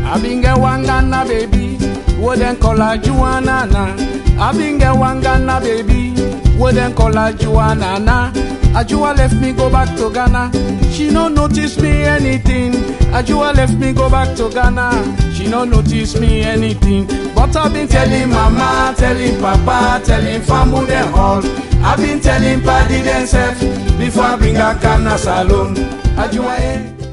I been get one Ghana baby, what then call her Joanna. I been get one Ghana baby, what then call her Joanna. na. Ajua left me go back to Ghana. She no notice me anything. Ajua left me go back to Ghana. She no notice me anything. But I've been telling mama, telling papa, telling family them all. I've been telling paddy themself before I bring a Ghana salon. Ajua eh.